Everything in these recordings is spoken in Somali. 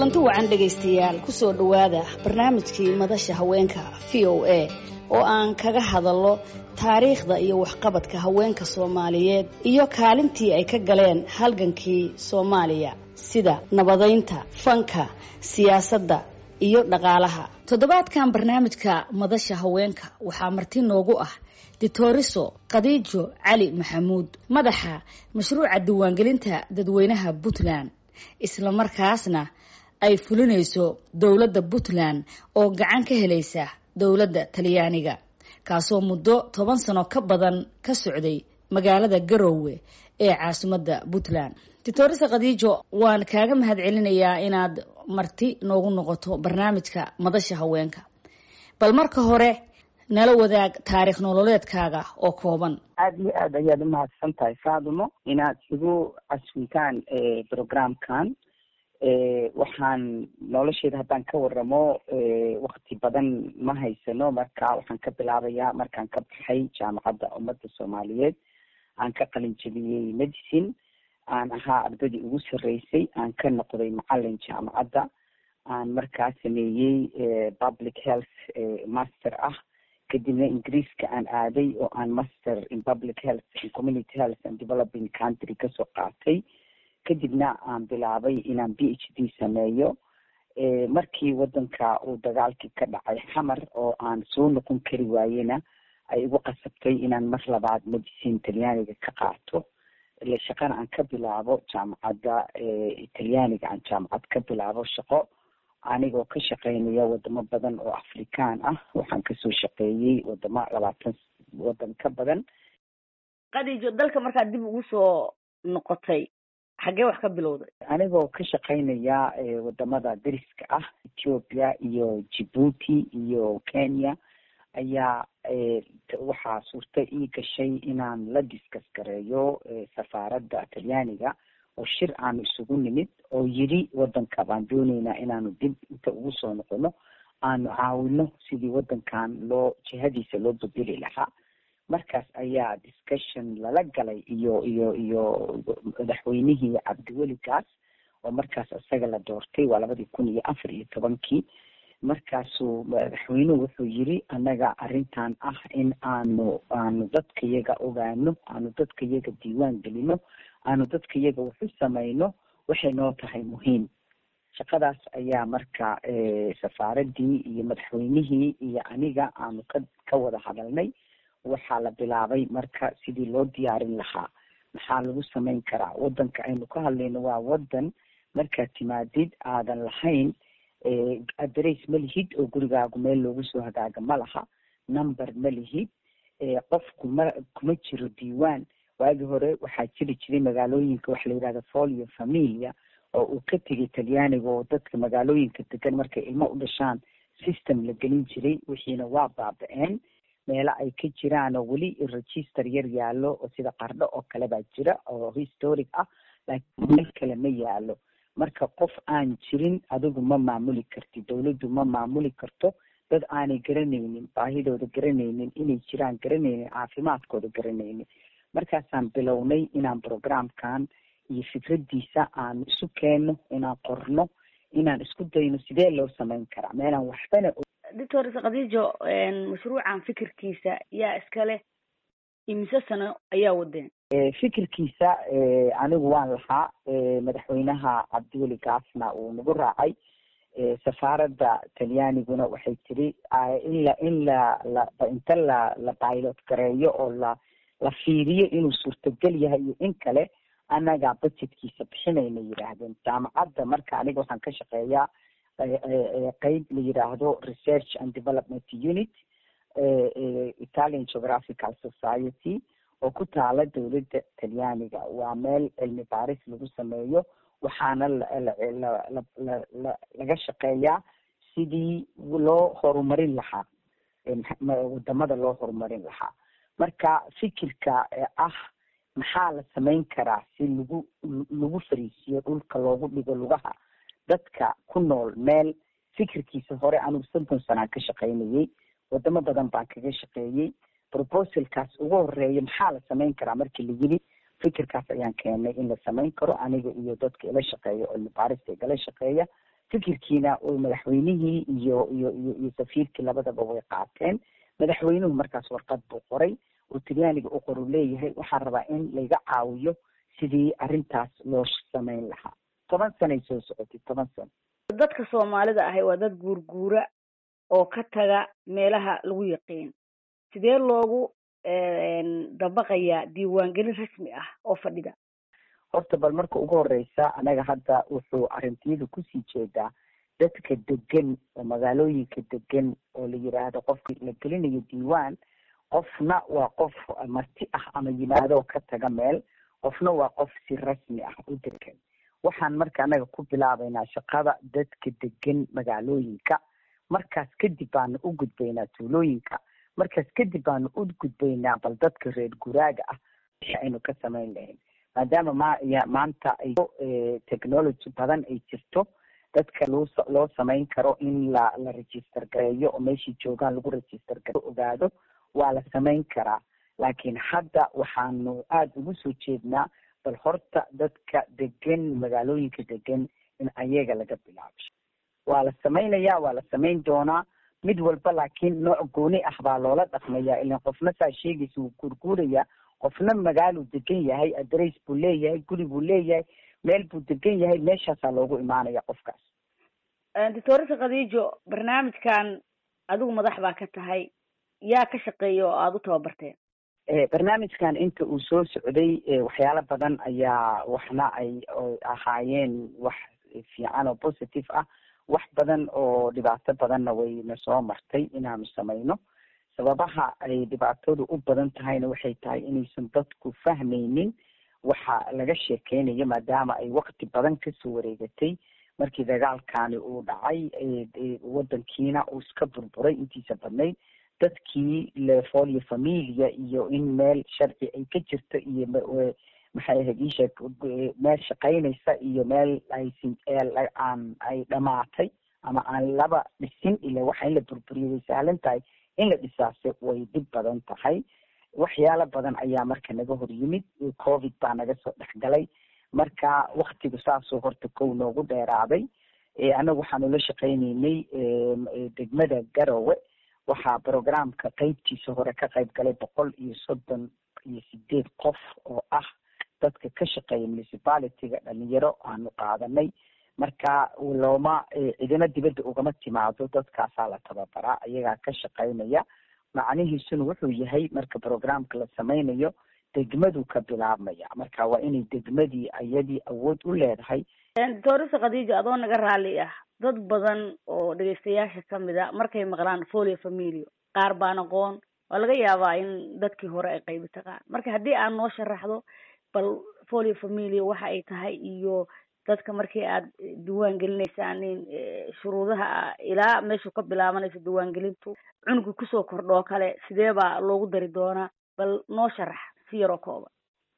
kulanti wacan dhegaystayaal kusoo dhowaada barnaamijkii madasha haweenka v o a oo aan kaga hadallo taariikhda iyo waxqabadka haweenka soomaaliyeed iyo kaalintii ay ka galeen halgankii soomaaliya sida nabadaynta fanka siyaasadda iyo dhaqaalaha toddobaadkan barnaamijka madasha haweenka waxaa marti noogu ah ditoriso khadiijo cali maxamuud madaxa mashruuca diiwaangelinta dadweynaha puntland isla markaasna ay fulinayso dowladda puntland oo gacan ka helaysa dowladda talyaaniga kaasoo muddo toban sano ka badan ka socday magaalada garoowe ee caasimadda puntland ditorisa khadiijo waan kaaga mahad celinayaa inaad marti noogu noqoto barnaamijka madasha haweenka bal marka hore nala wadaag taariikh nololeedkaaga oo kooban aada iyo aad ayaad umahadsan tahay faadumo inaad igu caswitaan programkan waxaan nolosheeda haddaan ka waramo wakti badan ma haysano marka waxaan ka bilaabayaa markaan ka baxay jaamacadda ummadda soomaaliyeed aan ka qalin jebiyey medicine aan ahaa ardaydii ugu sarreysay aan ka noqday macalin jaamacadda aan markaa sameeyey public health master ah kadibna ingiriiska aan aaday oo aan master in public health and community health and developing country kasoo qaatay kadibna aan bilaabay inaan b h d sameeyo markii wadanka uu dagaalkii ka dhacay xamar oo aan soo noqon kari waayena ay igu qasabtay inaan mar labaad medicine talyaaniga ka qaato ile shaqana aan ka bilaabo jaamacadda talyaaniga aan jaamacad ka bilaabo shaqo anigoo ka shaqeynaya wadamo badan oo afrikaan ah waxaan kasoo shaqeeyey wadamo labaatan wadan ka badan khadiijo dalka markaad dib ugu soo noqotay xaggee wax ka bilowday anigoo ka shaqeynaya wadamada dariska ah ethiopia iyo djibuuti iyo kenya ayaa waxaa suurta ii gashay inaan la diskas gareeyo safaaradda talyaaniga oo shir aanu isugu nimid oo yidhi wadanka baan dooneynaa inaanu dib inta ugu soo noqono aanu caawino sidii wadankan loo jihadiisa loo bedeli lahaa markaas ayaa discussion lala galay iyo iyo iyo madaxweynihii cabdiweli gaas oo markaas isaga la doortay waa labadii kun iyo afar iyo tobankii markaasuu madaxweynuhu wuxuu yiri annaga arrintan ah in aanu aanu dadka yaga ogaano aanu dadka yaga diiwaan gelino aanu dadka yaga waxu samayno waxay noo tahay muhiim shaqadaas ayaa marka safaaraddii iyo madaxweynihii iyo aniga aanu ka ka wada hadalnay waxaa la bilaabay marka sidii loo diyaarin lahaa maxaa lagu samayn karaa wadanka aynu ka hadlayno waa wadan markaad timaadid aadan lahayn adress ma lihid oo gurigaagu meel loogu soo hagaaga ma laha number ma lihid qofku ma kuma jiro diiwaan waagii hore waxaa jiri jiray magaalooyinka waxa la yidhahda folio familia oo uu ka tegay talyaaniga oo dadka magaalooyinka degan markay ilmo u dhashaan system la gelin jiray wixiina waa baaba-een meelo ay ka jiraan oo weli register yar yaallo oo sida qardho oo kale baa jira oo historic ah laakiin meel kale ma yaalo marka qof aan jirin adigu ma maamuli kartid dawladdu ma maamuli karto dad aanay garanaynin baahidooda garanaynin inay jiraan garanaynin caafimaadkooda garanaynin markaasaan bilownay inaan programkan iyo fikraddiisa aan isu keenno inaan qorno inaan isku dayno sidee loo samayn karaa meelaan waxbana doctor khadiijo mashruucan fikirkiisa yaa iskale imise sano ayaa wadeen fikirkiisa anigu waan lahaa madaxweynaha cabdiweli gaasna uu nagu raacay safaaradda talyaaniguna waxay tiri in la in la la inta la la pilot gareeyo oo la la fiiriyo inuu suurtagal yahay iyo in kale annagaa budgetkiisa bixinayna yidhaahdeen jaamacadda marka aniga waxaan ka shaqeeyaa qeyb la yidhaahdo research and development unit italian geographical society oo ku taala dowladda talyaaniga waa meel cilmi baaris lagu sameeyo waxaana laga shaqeeyaa sidii loo horumarin lahaa wadamada loo horumarin lahaa marka fikirka ah maxaa la samayn karaa si lagu lagu fariisiyo dhulka loogu dhigo lugaha dadka ku nool meel fikirkiisa hore anigu soddon sanaan ka shaqaynayey wadamo badan baan kaga shaqeeyey proposalkaas ugu horeeya maxaa la samayn karaa markii la yiri fikirkaas ayaan keenay in la samayn karo aniga iyo dadka ila shaqeeya oo cilmi baarista igala shaqeeya fikirkiina madaxweynihii iyo iyo iyo iyo safiirkii labadaba way qaateen madaxweynuhu markaas warqad buu qoray oo talyaaniga u qoru leeyahay waxaan rabaa in layga caawiyo sidii arrintaas loo sameyn lahaa toban sanay soo socotay toban sano dadka soomaalida ahi waa dad guurguura oo ka taga meelaha lagu yaqiin sidee loogu dabaqayaa diiwaangelin rasmi ah oo fadhida horta bal marka ugu horeysa anaga hadda wuxuu arrintiyada kusii jeedaa dadka degan oo magaalooyinka degan oo la yiraahdo qofka la gelinayo diiwaan qofna waa qof marti ah ama yimaadoo ka taga meel qofna waa qof si rasmi ah u degan waxaan marka anaga ku bilaabaynaa shaqada dadka degan magaalooyinka markaas kadib baanu u gudbaynaa tuulooyinka markaas kadib baanu u gudbaynaa bal dadka reer guraaga ah wixii aynu ka samayn lahayn maadaama ma maanta ay technology badan ay jirto dadka loo loo samayn karo in la la register gareeyo oo meeshii joogaan lagu register gare ogaado waa la samayn karaa laakiin hadda waxaanu aada ugu soo jeednaa bal horta dadka degan magaalooyinka degan in ayaga laga bilaabo waa la samaynayaa waa la samayn doonaa mid walba laakiin nooc gooni ah baa loola dhaqmayaa ilan qofna saa sheegaysa wuu guurguurayaa qofna magaaluu degan yahay adress buu leeyahay guri buu leeyahay meel buu degan yahay meeshaasaa loogu imaanaya qofkaas doctoresa khadiijo barnaamijkan adigu madax baa ka tahay yaa ka shaqeeya oo aada u tababarteen barnaamijkan inta uu soo socday waxyaalo badan ayaa waxna ay ahaayeen wax fiican oo positive ah wax badan oo dhibaato badanna wayna soo martay inaanu samayno sababaha ay dhibaatadu u badan tahayna waxay tahay inaysan dadku fahmaynin waxa laga sheekeynayo maadaama ay wakti badan kasoo wareegatay markii dagaalkani uu dhacay wadankiina uu iska burburay intiisa badnayd dadkii lefolio familia iyo in meel sharci ay ka jirto iyo maxay ahayd iisheeg meel shaqaynaysa iyo meel aysin aan ay dhamaatay ama aan laba dhisin ila waxa in la burburiyo way sahlan tahay in la dhisaase way dhib badan tahay waxyaalo badan ayaa marka naga hor yimid covid baa naga soo dhexgalay marka waktigu saasoo horta kow noogu dheeraaday annagu waxaanu la shaqaynaynay degmada garowe waxaa programka qeybtiisa hore ka qayb galay boqol iyo soddon iyo sideed qof oo ah dadka ka shaqeeya municipalityga dhalinyaro aanu qaadanay marka looma cidina dibadda ugama timaado dadkaasaa la tababaraa ayagaa ka shaqaynaya macnihiisuna wuxuu yahay marka programka la sameynayo degmadu ka bilaabmaya marka waa inay degmadii ayadii awood u leedahay doctoresa khadiija adoo naga raalli ah dad badan oo dhegeystayaasha kamid a markay maqlaan folio familio qaar baan aqoon waa laga yaabaa in dadkii hore ay qaybi taqaan marka haddii aad noo sharaxdo bal folio familio waxa ay tahay iyo dadka markii aad diiwaan gelinaysaan in shuruudaha ilaa meeshu ka bilaabanayso diiwaangelintu cunuga kusoo kordhoo kale sidee baa loogu dari doonaa bal noo sharax si yaroo kooban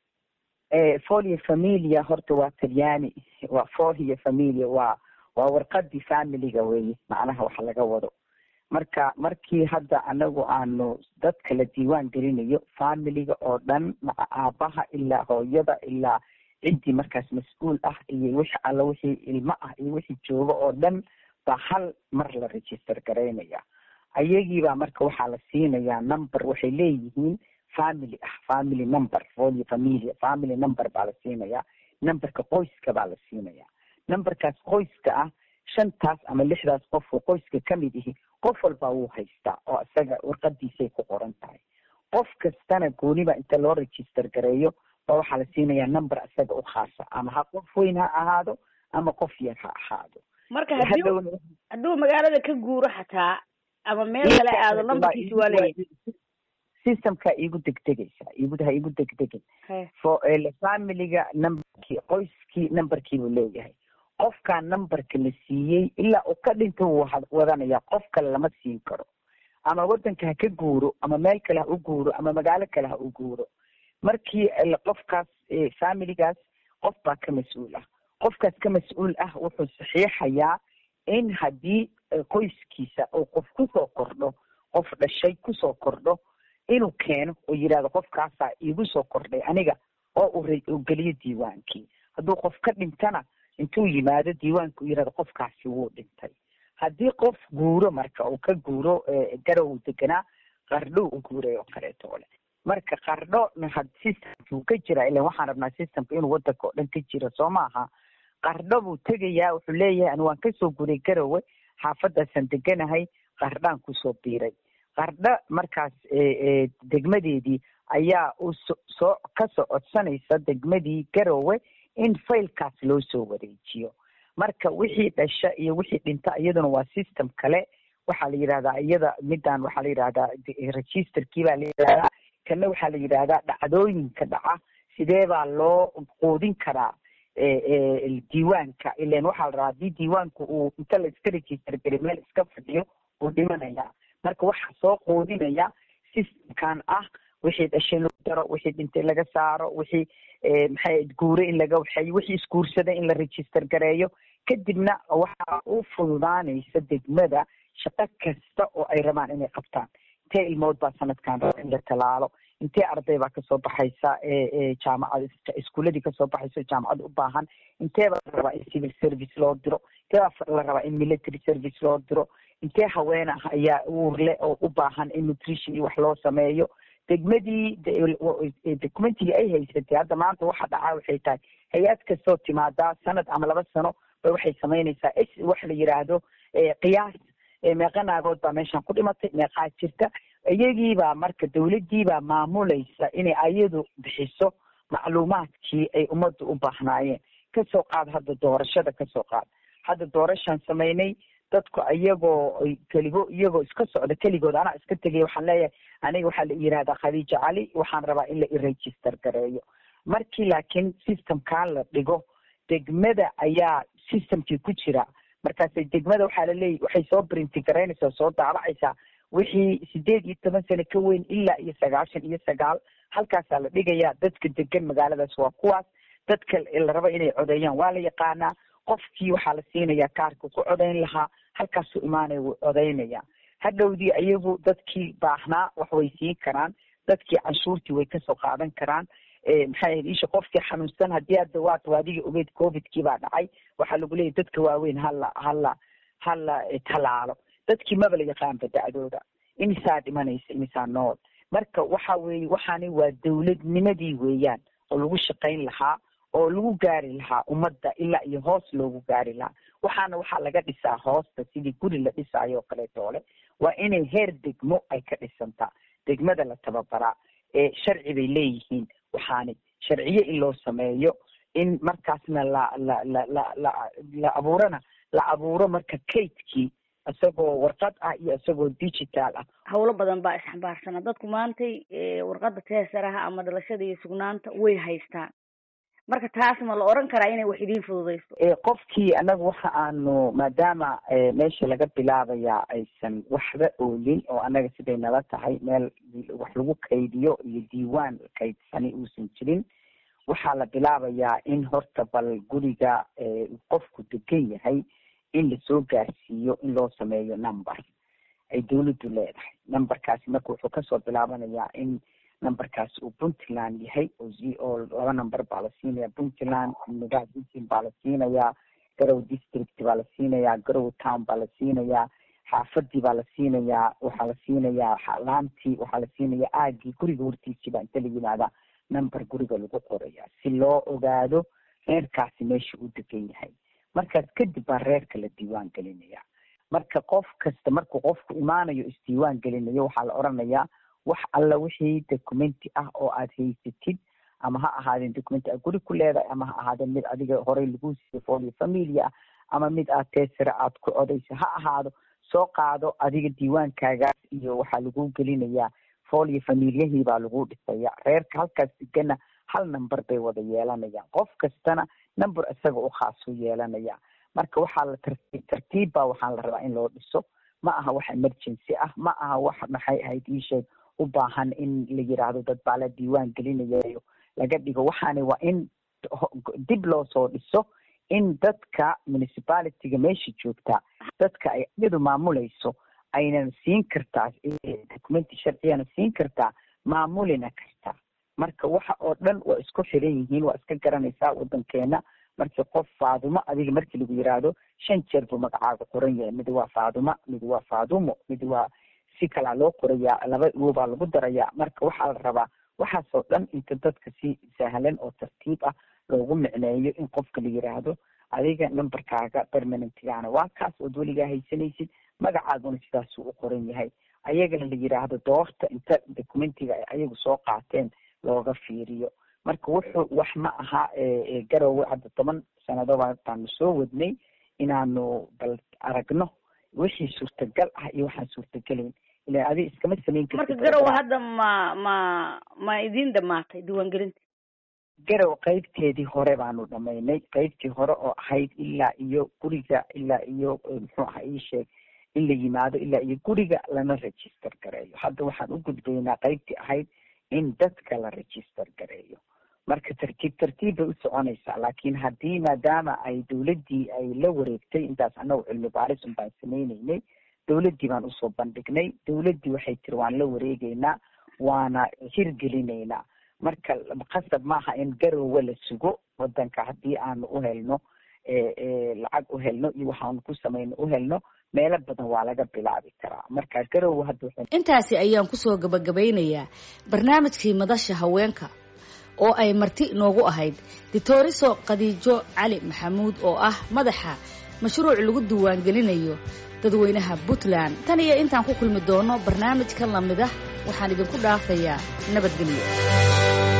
folio familia horta waa talyaani waa folio familia waa waa warqadii familiga weye macnaha wax laga wado marka markii hadda anagu aanu dadka la diiwaan gelinayo familiga oo dhan maca aabaha ilaa hooyada ilaa ciddii markaas mas-uul ah iyo wixi alla wixii ilmo ah iyo wixii jooga oo dhan baa hal mar la register garaynaya ayagiibaa marka waxaa la siinayaa number waxay leeyihiin family ah family number folio familia family number baa la siinayaa numberka qoyska baa la siinaya numberkaas qoyska ah shantaas ama lixdaas qof oo qoyska kamid ihi qof walba wuu haystaa oo isaga warqadiisay ku qoran tahay qof kastana gooniba inta loo register gareeyo ba waxaa la siinayaa number isaga u khaasa ama ha qof weyn ha ahaado ama qof yar ha ahaado marka hadii hadduu magaalada ka guuro xataa ama meel kale aado numberkiisi waa leeyahay systemka igu degdegaysa igu ha igu degdegin fo familiga numberkii qoyskii numberkii buu leeyahay qofkaa numberka la siiyey ilaa uu ka dhinta wuu wadanaya qof kale lama siin karo ama wadanka ha ka guuro ama meel kale ha u guuro ama magaalo kale ha u guuro markii qofkaas familigaas qof baa ka mas-uul ah qofkaas ka mas-uul ah wuxuu saxiixayaa in haddii qoyskiisa uu qof kusoo kordho qof dhashay kusoo kordho inuu keeno oo yidhahdo qofkaasaa iigu soo kordhay aniga oo uu geliyo diiwaankii hadduu qof ka dhintana intuu yimaado diiwaanka u yirahdo qofkaasi wuu dhintay haddii qof guuro marka uu ka guuro garow deganaa qardho u guuray oo kaleeto ole marka qardho systemkuu ka jira ilan waxaan rabnaa systemka inuu wadanka oo dhan ka jiro soo maaha qardho buu tegayaa wuxuu leeyahay ani waan kasoo guuray garowe xaafadaasaan deganahay qardhaan kusoo biiray qardho markaas degmadeedii ayaa u soo kasoo codsanaysa degmadii garowe in failkaas loo soo wareejiyo marka wixii dhasha iyo wixii dhinta iyaduna waa system kale waxaa la yidhahdaa iyada midaan waxaa la yidhahdaa registerkii baa la yidhahdaa kana waxaa la yidhahdaa dhacdooyinka dhaca sidee baa loo quudin karaa diiwaanka ilan waxaa la rabaa hadii diiwaanku uu inta la iska register gari meel iska fadhiyo uu dhimanaya marka waxaa soo quudinaya systemkan ah wixii dhashay lagu daro wixii dhintay laga saaro wixii maxay guure in laga waxeeyo wixii isguursaday in la register gareeyo kadibna waxaa u fududaanaysa degmada shaqo kasta oo ay rabaan inay qabtaan intee ilmood baa sanadkan raba in la talaalo intee arday baa kasoo baxaysa jaamacad iskuuladii kasoo baxaysa jaamacad u baahan intee baa la rabaa in civil service loo diro intee baa la rabaa in military service loo diro intee haween ah ayaa uurle oo u baahan in nutrition iyo wax loo sameeyo degmadii documentigii ay haysatay hadda maanta waxa dhacaa waxay tahay hay-ad kastoo timaadaa sanad ama laba sano ba waxay samaynaysaa s wax la yiraahdo qiyaas meeqa naagood baa meeshan ku dhimatay meeqaa jirta iyagiibaa marka dawladdiibaa maamulaysa inay ayadu bixiso macluumaadkii ay ummadda u baahnaayeen kasoo qaad hadda doorashada kasoo qaad hadda doorashaan samaynay dadku iyagoo keligo iyagoo iska socda keligood anaa iska tegay waxaan leeyahay aniga waxaa la yihahdaa khadiija cali waxaan rabaa in la iregister gareeyo markii laakiin systemkan la dhigo degmada ayaa systemkii ku jira markaasay degmada waxaa laleeyahy waxay soo brinti garaynaysaa soo daabacaysaa wixii sideed iyo toban sano ka weyn ilaa iyo sagaashan iyo sagaal halkaasaa la dhigayaa dadka degan magaaladaas waa kuwaas dadka la raba inay codeeyaan waa la yaqaanaa qofkii waxaa la siinayaa kaarka ku codayn lahaa halkaasuu imaanaya wuu codaynaya hadhowdii iyagu dadkii baahnaa wax way siin karaan dadkii canshuurtii way kasoo qaadan karaan maxay ahayd isha qofkii xanuunsan haddii hadda waad adiga ogeyd covidkii baa dhacay waxaa lagu leeyahy dadka waaweyn hala hala hala talaalo dadkii maba la yaqaanba dacdooda imisaa dhimanaysa imisaa nool marka waxa weeye waxaani waa dawladnimadii weeyaan oo lagu shaqayn lahaa oo lagu gaari lahaa ummadda ilaa iyo hoos loogu gaari lahaa waxaana waxaa laga dhisaa hoosta sidii guri la dhisaayo oo kaleetoole waa inay heer degmo ay ka dhisantaa degmada la tababaraa ee sharci bay leeyihiin waxaani sharciye in loo sameeyo in markaasna la la la la la la abuurana la abuuro marka kaydkii isagoo warqad ah iyo isagoo digital ah hawlo badan baa isxambaarsana dadku maantay warqadda teesaraha ama dhalashada iyo sugnaanta way haystaan marka taas ma la oran karaa inay wax idiin fududayso qofkii anagu waxa aanu maadaama meesha laga bilaabayaa aysan waxba oolin oo anaga siday nala tahay meel wax lagu kaydiyo iyo diiwaan kaydsani uusan jirin waxaa la bilaabayaa in horta bal guriga qofku degan yahay in lasoo gaarsiiyo in loo sameeyo number ay dawladdu leedahay numberkaasi marka wuxuu kasoo bilaabanayaa in numberkaasi uu puntland yahay oo laba number baa la siinaya puntland magaciisin baa la siinayaa garow district baa la siinayaa garow town baa la siinayaa xaafadii baa la siinayaa waxaa la siinayaa laantii waxaa la siinayaa aagii guriga hortiisii baa inta la yimaadaa number guriga lagu qoraya si loo ogaado reerkaasi meesha uu degan yahay markaas kadib baa reerka la diiwaan gelinaya marka qof kasta markuu qofku imaanayo isdiiwaan gelinayo waxaa la oranayaa wax alla wixii documenti ah oo aad haysatid ama ha ahaadeen documenti aad guri ku leedahay ama ha ahaadeen mid adiga horey lagu siiyey folio familia ah ama mid aad teesira aad ku odaysa ha ahaado soo qaado adiga diiwaankaagaas iyo waxaa lagu gelinayaa folio familiyahii baa lagu dhisaya reerka halkaas degana hal number bay wada yeelanayaan qof kastana number isaga u khaas u yeelanaya marka waxaa la tartiib tartiib baa waxaa la rabaa in loo dhiso ma aha wax emergency ah ma aha wax maxay ahayd iisheeg u baahan in la yiraahdo dad baa la diiwaan gelinayayo laga dhigo waxaani waa in dib loo soo dhiso in dadka municipalityga meesha joogtaa dadka ay iyadu maamulayso aynan siin kartaa documenti sharciyana siin kartaa maamulina kartaa marka waxa oo dhan waa isku xiran yihiin waa iska garanaysaa wadankeena markii qof faadumo adiga markii lagu yiraahdo shan jeer buu magacaaga qoran yahay mid waa faaduma mid waa faadumo mid waa si kalaa loo qorayaa laba uobaa lagu darayaa marka waxaa la rabaa waxaasoo dhan inta dadka si sahlan oo tartiib ah loogu micneeyo in qofka la yiraahdo adiga numberkaaga permanentgaana waa kaas ood weligaa haysanaysid magacaaguna sidaasuu u qoran yahay ayagana la yiraahdo doorta inta documentiga ay ayagu soo qaateen looga fiiriyo marka wuxuu wax ma aha garowe hadda toban sannadoba baanu soo wadnay inaanu bal aragno wixii suurtagal ah iyo waxaan suurtagelayn ila adi iskama samayn marka garowe hadda ma ma ma idin dhamaatay diiwaangelinta garow qeybteedii hore baanu dhamaynay qeybtii hore oo ahayd ilaa iyo guriga ilaa iyo muxuu aha ii sheeg in la yimaado ilaa iyo guriga lana register gareeyo hadda waxaan u gudbaynaa qeybtii ahayd in dadka la register gareeyo marka tartiib tartiib bay u soconaysaa laakiin haddii maadaama ay dawladdii ay la wareegtay intaas annagu cilmi baaris un baan sameyneynay dawladdii baan usoo bandhignay dawladdii waxay tiri waan la wareegeynaa waana hirgelinaynaa marka qasab maaha in garowe la sugo wadanka haddii aanu u helno lacag u helno iyo waxaanu ku samayno u helno meelo badan waa laga bilaabi karaa marka garowe hadda intaasi ayaan kusoo gabagabaynayaa barnaamijkii madasha haweenka oo ay marti inoogu ahayd ditoriso khadiijo cali maxamuud oo ah madaxa mashruuc lagu diiwaangelinayo dadweynaha puntland tan iyo intaan ku kulmi doono barnaamij ka lamid ah waxaan idinku dhaafayaa nabadgelyo